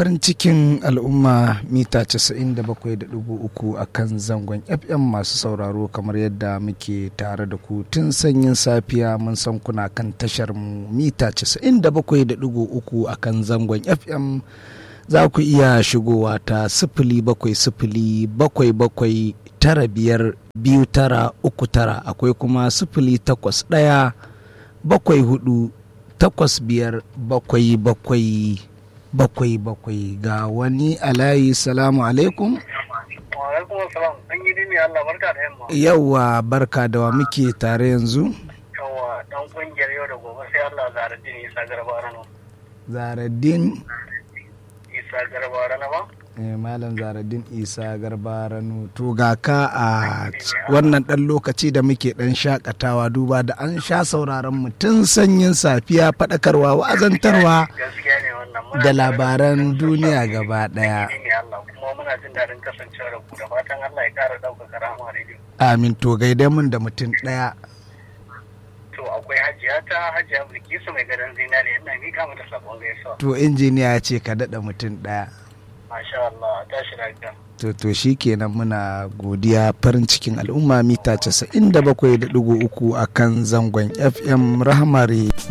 farin cikin al'umma mita 97.3 a kan zangon fm masu sauraro kamar yadda muke tare da ku tun sanyin safiya mun san kuna kan tashar mu mita 97.3 a kan zangon fm za ku iya shigowa ta sifili bakwai sifili bakwai bakwai tara biyar biyu tara uku tara akwai kuma sifili takwas ɗaya bakwai hudu takwas biyar bakwai bakwai bakwai bakwai ga wani alayi salamu alaikum yauwa barka da wa muke tare yanzu yauwa dan kungiyar yau da gobe sai Allah zaradin isa garba rano zaradin isa garba rano ba eh, malam zaradin isa garba rano to ga ka a wannan dan lokaci da muke dan shakatawa duba da an sha sauraron mu tun sanyin safiya faɗakarwa wa'azantarwa gaskiya ne wannan muna da tare labaran ku. duniya gaba ɗaya ne Allah kuma muna jin daɗin kasancewa da ku da fatan Allah ya ƙara ɗaukaka rahama rediyo amin to gaida mun da mutum ɗaya to akwai hajiya ta hajiya bilkisu mai gadon zinari ina mika mata sakon gaisuwa to injiniya ya ce ka daɗa mutum ɗaya masha Allah tashi lafiya to to shi kenan muna godiya farin cikin al'umma mita 97.3 a kan zangon fm rahmari